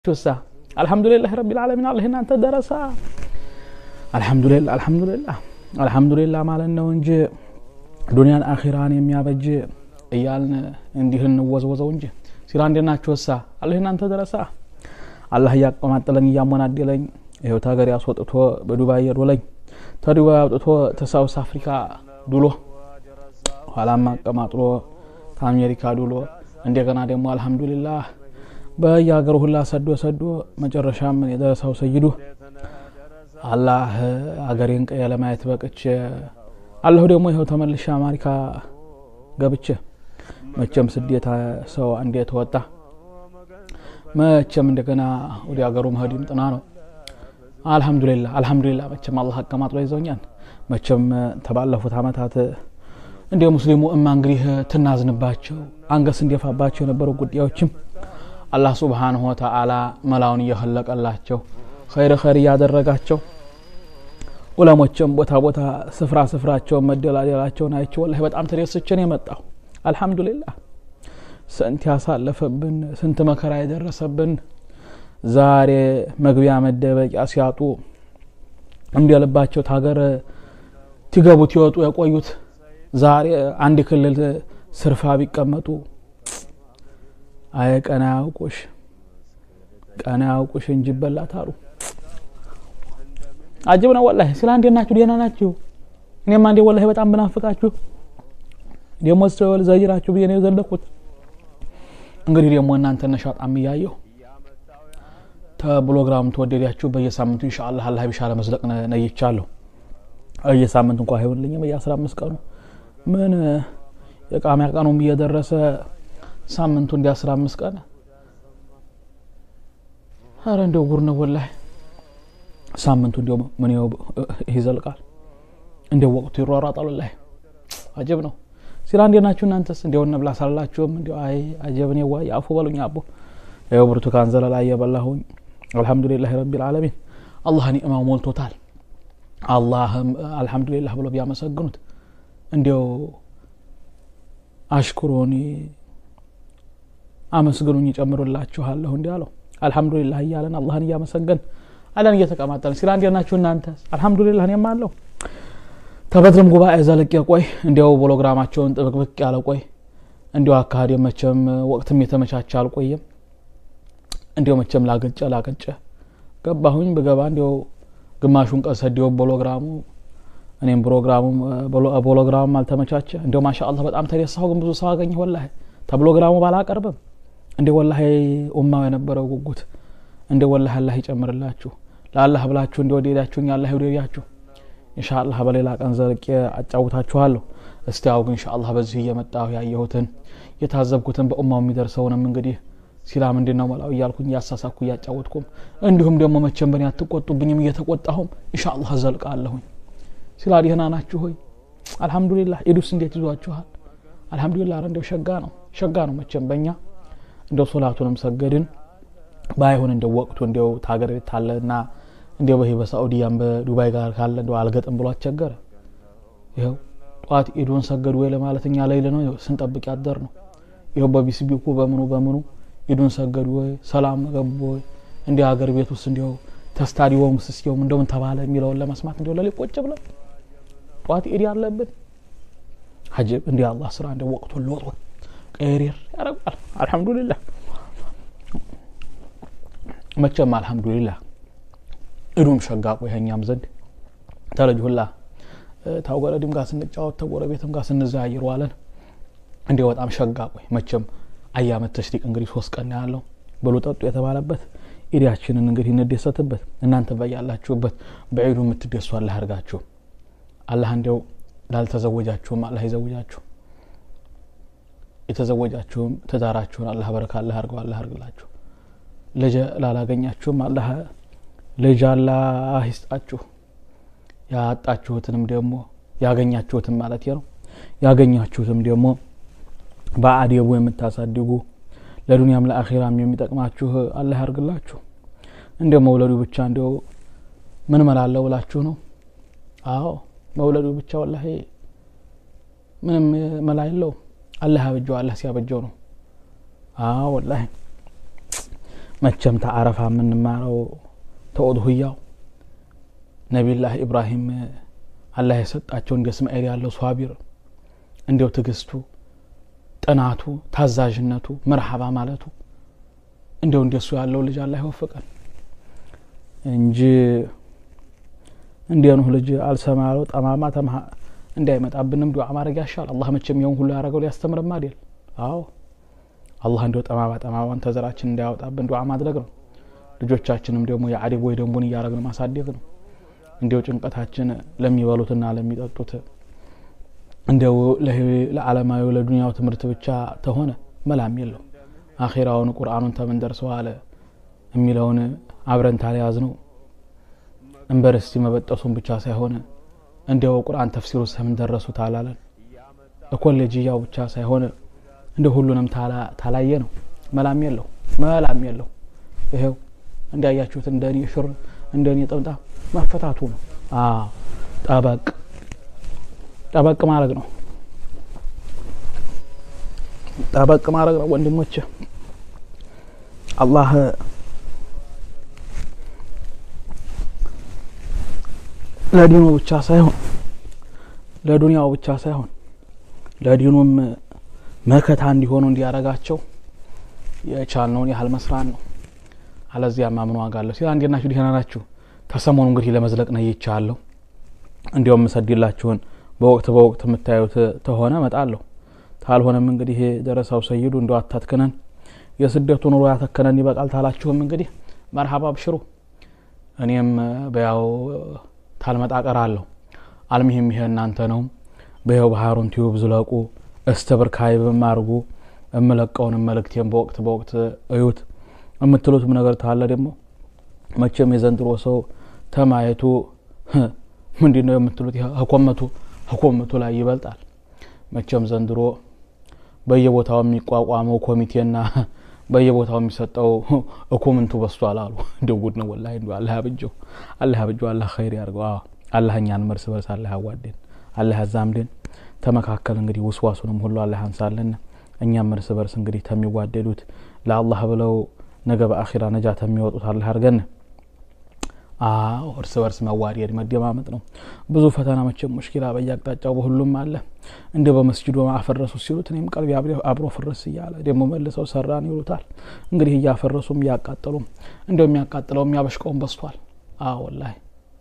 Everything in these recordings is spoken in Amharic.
ቹሳ አልሐምዱሊላህ ረቢል ዓለሚን አላህ እናንተ ደረሳ አልሐምዱሊላህ አልሐምዱሊላህ አልሐምዱሊላህ ማለት ነው እንጂ ዱንያን አኺራን የሚያበጅ እያልን እንዲህ እንወዝወዘው እንጂ ሲራ እንዴት ናችሁ? ወሳ አላህ እናንተ ደረሳ አላህ እያቀማጠለኝ እያሞናደለኝ ይኸው ታገር ያስወጥቶ በዱባይ የዶለኝ ተዱባይ አውጥቶ ተሳውስ አፍሪካ ዱሎ ኋላም አቀማጥሎ ከአሜሪካ ዱሎ እንደገና ደግሞ አልሐምዱሊላህ በየሀገሩ ሁላ ሰዶ ሰዶ መጨረሻም የደረሰው ሰይዱ አላህ አገሬን ቀየ ለማየት በቅቼ አለሁ ደግሞ ይኸው ተመልሼ አሜሪካ ገብቼ መቼም ስደት ሰው አንዴ ተወጣ መቼም እንደገና ወደ ሀገሩ መሄድም ጥና ነው። አልሐምዱሊላ አልሐምዱሊላ መቼም አላህ አቀማጥሎ ይዘውኛል። መቼም ተባለፉት አመታት እንደ ሙስሊሙ እማ እንግዲህ ትናዝንባቸው አንገስ እንዲፋባቸው የነበሩ ጉዳዮችም አላህ ሱብሓነሁ ወተዓላ መላውን እየኸለቀላቸው ኸይር ኸይር እያደረጋቸው ዑለሞችም ቦታ ቦታ ስፍራ ስፍራቸውን መደላደላቸውን አይቼ ወላሂ በጣም ተደስቼ ነው የመጣሁ። አልሐምዱሊላህ ስንት ያሳለፈብን ስንት መከራ የደረሰብን ዛሬ መግቢያ መደበቂያ ሲያጡ እንደ ልባቸው ታገር ትገቡት ይወጡ የቆዩት ዛሬ አንድ ክልል ስርፋ ቢቀመጡ አይ ቀና ያውቁሽ ቀና ያውቁሽ እንጂ ይበላት አሉ። አጅብ ነው ወላሂ። ስለ እንዴት ናችሁ? ደህና ናችሁ? እኔማ እንዴ ወላሂ በጣም ብናፍቃችሁ ደግሞ ስተወል ዘይራችሁ ብዬ ነው የዘለኩት። እንግዲህ ደግሞ እናንተ ነሻጣም እያየሁ ተብሎግራም ተወደዳችሁ በየሳምንቱ ኢንሻአላህ አላህ ቢሻለ መዝለቅ ነይቻለሁ። በየሳምንቱ እንኳ አይሆንልኝም በየ አምስት ቀኑ ምን የቃሚያ ቀኑም እየደረሰ ሳምንቱ እንዲ አስራ አምስት ቀን አረ እንደው ጉር ነው ወላሂ። ሳምንቱ እንዲያው ምን ይዘልቃል፣ እንደው ወቅቱ ይሯሯጣል። ወላሂ አጀብ ነው። ሲራ እንዴት ናችሁ እናንተስ? እንዲያው እንብላ ሳላችሁም እንዲያው አይ አጀብኔ ዋ ያፉ በሉኝ አቦ። ይኸው ብርቱካን ዘለላ እየበላሁኝ አልሐምዱሊላህ ረቢል ዓለሚን። አላህ ኒዕማው ሞልቶታል። አላህም አልሐምዱሊላህ ብሎ ቢያመሰግኑት እንዲያው አሽኩሮኒ አመስግኑኝ ይጨምሩላችኋለሁ እንዲህ አለው። አልሐምዱሊላህ እያለን አላህን እያመሰገን አለን እየተቀማጠልን ሲላ እንዴት ናችሁ እናንተ? አልሐምዱሊላህ እኔም አለሁ ተበድርም ጉባኤ ዘለቄ ቆይ እንዲያው ፕሮግራማቸውን ጥብቅብቅ ያለ ቆይ እንዲያው አካሄድ መቼም ወቅትም የተመቻቸ አልቆየም። እንዲያው መቼም ላገጨ ላገጨ ገባሁኝ ብገባ እንዲያው ግማሹን ቀን ሰዲው ፕሮግራሙ እኔም ፕሮግራሙ ፕሮግራሙም አልተመቻቸ እንዲያው ማሻ አላህ በጣም ተደሳሁ። ግን ብዙ ሰው አገኘሁ ወላሂ ተፕሮግራሙ ባላቀርብም እንደ ወላሂ ኡማው የነበረው ጉጉት እንደ ወላሂ አላህ ይጨምርላችሁ። ለአላህ ብላችሁ እንደ ወደዳችሁኝ አላህ ይውደዳችሁ። ኢንሻአላህ በሌላ ቀን ዘልቄ አጫውታችኋለሁ። እስቲ አው ግን ኢንሻአላህ በዚህ እየመጣሁ ያየሁትን የታዘብኩትን በኡማው የሚደርሰውንም እንግዲህ ሲላ ምንድን ነው መላው እያልኩኝ እያሳሳኩ እያጫወትኩም እንዲሁም ደግሞ መቼም በኔ አትቆጡብኝም እየተቆጣሁም ኢንሻአላህ ዘልቃለሁኝ። ሲላ ደህና ናችሁ ሆይ? አልሐምዱሊላህ። ኢዱስ እንዴት ይዟችኋል? አልሐምዱሊላህ። ኧረ እንደው ሸጋ ነው ሸጋ ነው መቼም በእኛ እንደው ሶላቱንም ሰገድን ባይሆን እንደው ወቅቱ እንደው ታገር ቤት ታለ እና እንደው በዚህ በሳዑዲያም በዱባይ ጋር ካለ እንደው አልገጥም ብሎ አስቸገረ። ይኸው ጠዋት ኢዱን ሰገዱ ወይ ለማለት እኛ ሌይል ነው ስንጠብቅ ያደር ነው። ይኸው በቢስቢኩ በምኑ በምኑ ኢዱን ሰገዱ ወይ ሰላም ገቡ ወይ እንዲህ ሀገር ቤት ውስጥ እንዲው ተስታዲዮም ስስየውም እንደምን ተባለ የሚለውን ለመስማት እንዲው ለሊት ቁጭ ብለን ጠዋት ኢድ ያለብን ሀጅብ እንዲህ አላህ ስራ እንደ ወቅቱን ለወጥ ቀሪር ያደርጋል። አልሐምዱሊላህ መቼም አልሐምዱሊላህ እዱም ሸጋ ቆይ እኛም ዘንድ ተለጅ ሁላ ታውገረድም ጋር ስንጫወት ተጎረቤትም ጋር ስንዘያየር ዋለን እንዲህ በጣም ሸጋ ቆይ መቼም አያመት ተሽሪቅ እንግዲህ ሶስት ቀን ያለው ብሉ ጠጡ የተባለበት ኢዲያችንን እንግዲህ እንደሰትበት እናንተ በያላችሁበት በዒዱ የምትደሱ አላህ ያርጋችሁ። አላህ እንዲያው ላልተዘወጃችሁም አላህ ይዘውጃችሁ የተዘወጃችሁም ትዳራችሁን አላህ በረካ አላህ ያርገው አላህ ያርግላችሁ። ልጅ ላላገኛችሁም አላህ ልጅ አላህ ይስጣችሁ። ያጣችሁትንም ደግሞ ያገኛችሁትም ማለት ነው ያገኛችሁትም ደግሞ በአዴቡ የምታሳድጉ ለዱንያም ለአኼራም የሚጠቅማችሁ አላህ ያርግላችሁ። እንደ መውለዱ ብቻ እንዲው ምን መላለው ብላችሁ ነው? አዎ መውለዱ ብቻ ወላሂ ምንም መላ የለውም። አላህ ያበጀው አላህ ሲያበጀው ነው። አዎ ወላሂ መቼም ተአረፋ የምንማረው ተኡድሁያው ነቢላህ ኢብራሂም አላህ የሰጣቸው እንደ እስማኤል ያለው ሷቢር እንዲው ትግስቱ ጥናቱ ታዛዥነቱ መርሃባ ማለቱ እንዲው እንደሱ ያለው ልጅ አላህ ይወፍቀን እንጂ እንዲህ ኑህ ልጅ አልሰማ ያለው ጠማማ ተምሃ እንዳይመጣብንም ዱዓ ማድረግ ያሻል አላህ መቼም የውን ሁሉ ያደረገው ሊያስተምርም አይደል አዎ አላህ እንዲው ጠማማ ጠማማን ተዘራችን እንዳያወጣብን ዱዓ ማድረግ ነው ልጆቻችንም ደግሞ የአሪብ ወይ ደንቡን እያደረግን ማሳደግ ነው እንዲው ጭንቀታችን ለሚበሉትና ለሚጠጡት እንዲው ለዓለማዊ ለዱንያው ትምህርት ብቻ ተሆነ መላም የለው አኼራውን ቁርአኑን ተምን ደርሰዋለ የሚለውን አብረን ታልያዝ ነው ዩኒቨርሲቲ መበጠሱን ብቻ ሳይሆን እንዲያው ቁርአን ተፍሲሩ ሰምን ደረሱት አላለን ኮሌጅያው ብቻ ሳይሆን እንደ ሁሉንም ታላየ ነው መላም የለው መላም የለው ይሄው እንዲያያችሁት እንደኔ ሽር እንደኔ ጥምጣ መፈታቱ ነው ጠበቅ ጠበቅ ማድረግ ነው ጠበቅ ማድረግ ነው ወንድሞች አላህ ለዲኑ ብቻ ሳይሆን ለዱንያው ብቻ ሳይሆን ለዲኑም መከታ እንዲሆኑ እንዲያረጋቸው የቻልነውን ያህል መስራት ነው አለዚያማ ምን ዋጋ አለሁ ሲል እንዴት ናችሁ ደህና ናችሁ ከሰሞኑ እንግዲህ ለመዝለቅ ነው ይቻለሁ እንዲያውም ምሰድላችሁን በወቅት በወቅት የምታዩት ተሆነ እመጣለሁ ታልሆነም እንግዲህ ደረሳው ሰይዱ እንደ አታትክነን የስደቱ ኑሮ ያተከነን ይበቃል ታላችሁም እንግዲህ መርሀባ አብሽሩ እኔም በያው ታልመጣ ቀራለሁ አልሚህም ይሄ እናንተ ነው በይው ባህሩን ቲዩብ ዝለቁ እስተብርካይብም አድርጉ እምለቀውን መልእክቴን በወቅት በወቅት እዩት የምትሉትም ነገር ታለ ደግሞ መቼም የዘንድሮ ሰው ተማየቱ ምንድን ነው የምትሉት ህኮመቱ ህኮመቱ ላይ ይበልጣል መቼም ዘንድሮ በየቦታው የሚቋቋመው ኮሚቴና በየቦታው የሚሰጠው እኩምንቱ በስቷል አሉ እንደ ጉድ ነው ወላሂ እንዲ አላህ ያብጀው አላህ ያብጀው አላህ ኸይር ያርገው አላህ እኛን እርስ በርስ አላህ ያዋደን አላህ ያዛምደን ተመካከል እንግዲህ ውስዋሱንም ሁሉ አላህ ያንሳለን እኛም እርስ በርስ እንግዲህ ተሚዋደዱት ለአላህ ብለው ነገ በአኺራ ነጃ ተሚወጡት አላህ ያርገን አዎ እርስ በርስ መዋደድ መደማመጥ ነው ብዙ ፈተና መቼም ሙሽኪላ በየአቅጣጫው በሁሉም አለ እንደ በመስጅዱ አፈረሱ ሲሉት እኔም ቀልቢ አብሮ ፍርስ እያለ ደግሞ መልሰው ሰራን ይሉታል እንግዲህ እያፈረሱም እያቃጠሉም እንደው የሚያቃጥለው የሚያበሽቀውም በስቷል አዎ ወላሂ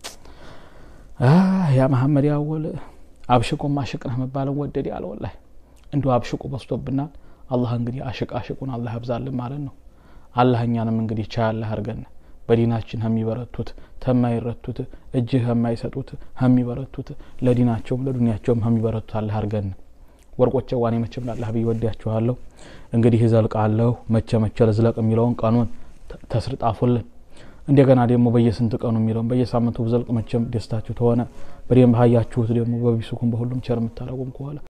ያ መሐመድ ያወል አብሽቁም አሽቅ ነህ መባለን ወደድ ያለ ወላሂ እንዲሁ አብሽቁ በስቶብናል አላህ እንግዲህ አሽቅ አሽቁን አላህ ያብዛልን ማለት ነው አላህ እኛንም እንግዲህ ቻያለህ አርገን በዲናችን ከሚበረቱት ተማይረቱት እጅህ ከማይሰጡት ከሚበረቱት ለዲናቸውም ለዱኒያቸውም ከሚበረቱት አላህ አርገን ወርቆቼ ዋኔ መቼም ላላህ ብዬ ወዲያችኋለሁ እንግዲህ እዘልቃለሁ መቼ መቼ ልዝለቅ የሚለውን ቀኑን ተስርጣፉልን እንደገና ደግሞ በየስንት ቀኑ የሚለውን በየሳምንቱ ብዘልቅ መቼም ደስታችሁ ተሆነ በደንብ ሀያችሁት ደግሞ በቢሱኩም በሁሉም ቸር የምታደረጉም ከሆነ